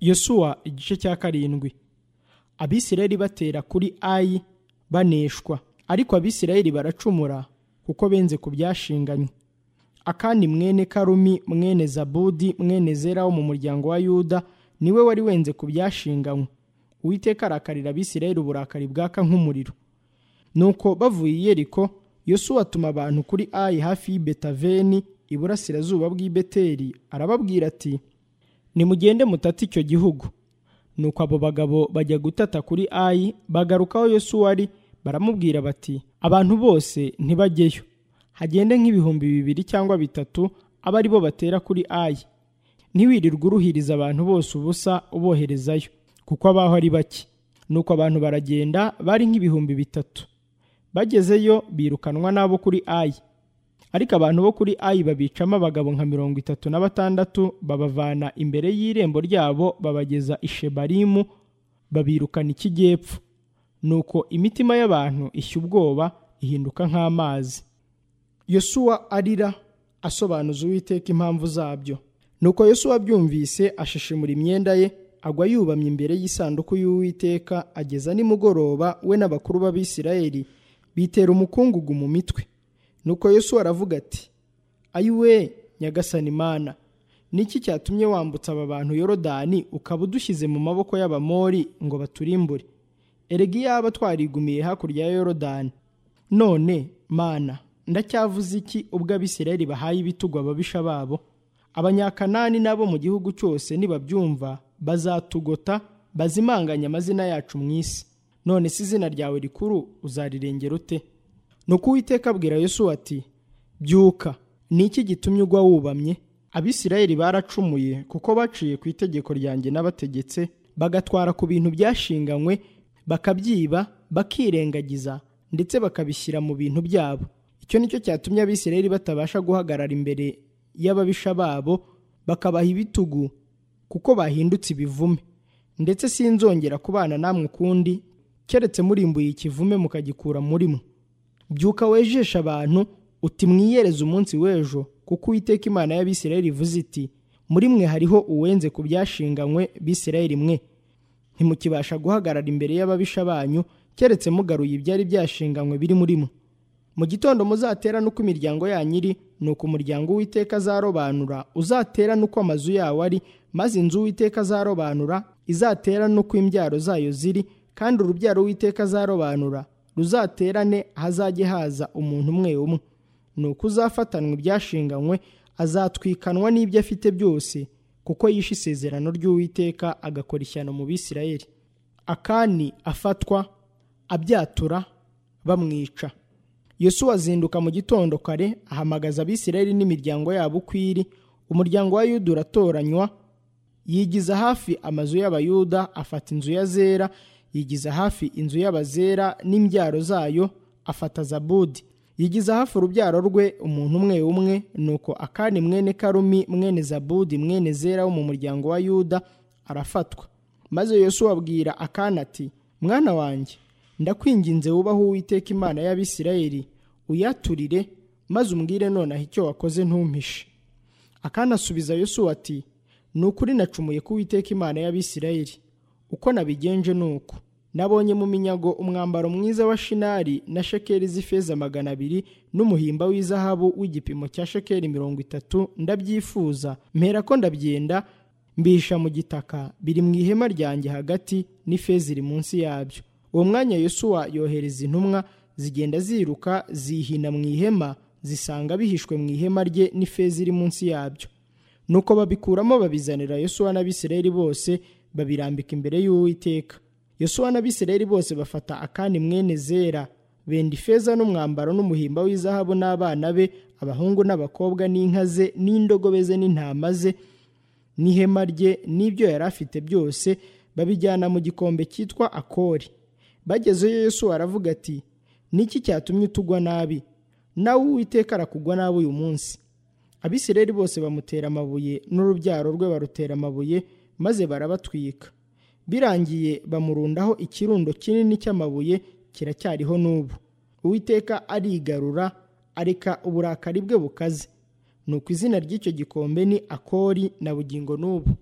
yosuwa igice cya karindwi abisirayeli batera kuri ayi baneshwa ariko abisirayeli baracumura kuko benze ku byashinganywe akani mwene karumi mwene zabudi mwene zera wo mu muryango wa yuda niwe wari wenze ku byashinganywe uwiteka arakarira abisirayeli uburakari bwaka nk'umuriro nuko bavuye i yeriko yosuwa atuma abantu kuri ayi hafi y'ibetaveni iburasirazuba bw'ibeteri arababwira ati nimugende mutate icyo gihugu nuko abo bagabo bajya gutata kuri ayi bagarukaho yosuwa ari baramubwira bati abantu bose ntibajyeyo hagende nk'ibihumbi bibiri cyangwa bitatu abe ari bo batera kuri ayi ntiwirirwe uruhiriza abantu bose ubusa uboherezayo kuko abaho ari bake nuko abantu baragenda bari nk'ibihumbi bitatu bagezeyo birukanwa n'abo kuri ayi ariko abantu bo kuri ayi babicamo abagabo nka mirongo itatu na batandatu babavana imbere y'irembo ryabo babageza i shebarimu babirukana ikijyepfo nuko imitima y'abantu ishya ubwoba ihinduka nk'amazi yosuwa arira asobanuza uwiteka impamvu zabyo nuko yosuwa abyumvise ashishimura imyenda ye agwa yubamye imbere y'isanduku y'uwiteka ageza nimugoroba we n'abakuru b'abisirayeli bitera umukungugu mu mitwe nuko yesu aravuga ati ayiwe nyagasani imana niki cyatumye wambutsa aba bantu yorodani ukaba udushyize mu maboko y'abamori ngo baturimbure erega iyaba twarigumiye hakurya ya yorodani none mana ndacyavuze iki ubwo abisirayeli bahaye ibitugu ababisha babo abanyakanani nabo mu gihugu cyose nibabyumva bazatugota bazimanganye amazina yacu mu isi none se izina ryawe rikuru uzarirengera ute nuko uwiteka abwira yesu ati byuka ni iki gitumye ugwa wubamye abisirayeli baracumuye kuko baciye ku itegeko ryanjye n'abategetse bagatwara ku bintu byashinganywe bakabyiba bakirengagiza ndetse bakabishyira mu bintu byabo icyo nicyo cyatumye abisirayeli batabasha guhagarara imbere y'ababisha babo bakabaha ibitugu kuko bahindutse ibivume ndetse sinzongera kubana namwe ukundi keretse murimbuye ikivume mukagikura murimo byuka wejeshe abantu uti mwiyereze umunsi w'ejo kuko uwiteka imana y'abisirayeli ivuze iti muri mwe hariho uwenze ku byashinganywe bisirayeli mwe ntimukibasha guhagarara imbere y'ababisha banyu keretse mugaruye ibyari byashinganywe biri murimo mu gitondo muzatera n'uko imiryango yanyu iri ni uko umuryango w'iteka azarobanura uzatera n'uko amazu yawo ari maze inzu w'iteka azarobanura izatera n'uko imbyaro zayo ziri kandi urubyaro w'iteka azarobanura ruzaterane hazajye haza umuntu umwe umwe ni uko uzafatanwa ibyashinganywe azatwikanwa n'ibyo afite byose kuko yishe isezerano ry'uwiteka agakora ishyano mu bisirayeli akani afatwa abyatura bamwica yosuwa azinduka mu gitondo kare ahamagaza abisirayeli n'imiryango yabo ukwiri umuryango wa yuda uratoranywa yigiza hafi amazu y'abayuda afata inzu ya zera yigiza hafi inzu y'abazera n'imbyaro zayo afata zabudi yigiza hafi urubyaro rwe umuntu umwe umwe nuko akani mwene karumi mwene zabudi mwene zera wo mu muryango wa yuda arafatwa maze yosuwa abwira akana ati mwana wanjye ndakwinginze wubaho uwiteka imana y'abisirayeli uyaturire maze umbwire nonaha icyo wakoze ntumpishe akana asubiza yosuwa ati ni ukuri nacumuye ko uwiteka imana y'abisirayeli uko nabigenje ni uku nabonye mu minyago umwambaro mwiza wa shinari na shekeri z'ifeza magana abiri n'umuhimba w'izahabu w'igipimo cya shekeri mirongo itatu ndabyifuza mpera ko ndabyenda mbihisha mu gitaka biri mu ihema ryanjye hagati n'ifeza iri munsi yabyo uwo mwanya yosuwa yohereza intumwa zigenda ziruka zihina mu ihema zisanga bihishwe mu ihema rye n'ifeza iri munsi yabyo nuko babikuramo babizanira yosuwa n'abisirayeli bose babirambika imbere y'uwiteka yosuwa n'abisirayeli bose bafata akani mwene zera benda ifeza n'umwambaro n'umuhimba w'izahabu n'abana be abahungu n'abakobwa n'inka ze n'indogobe ze n'intama ze n'ihema rye n'ibyo yari afite byose babijyana mu gikombe cyitwa akori bagezeyo yosuwa aravuga ati niki cyatumye utugwa nabi nawe uwiteka arakugwa nabi uyu munsi abisirayeli bose bamutera amabuye n'urubyaro rwe barutera amabuye maze barabatwika birangiye bamurundaho ikirundo kinini cy'amabuye kiracyariho n'ubu uwiteka arigarura areka uburakari bwe bukaze ni uko izina ry'icyo gikombe ni akori na bugingo n'ubu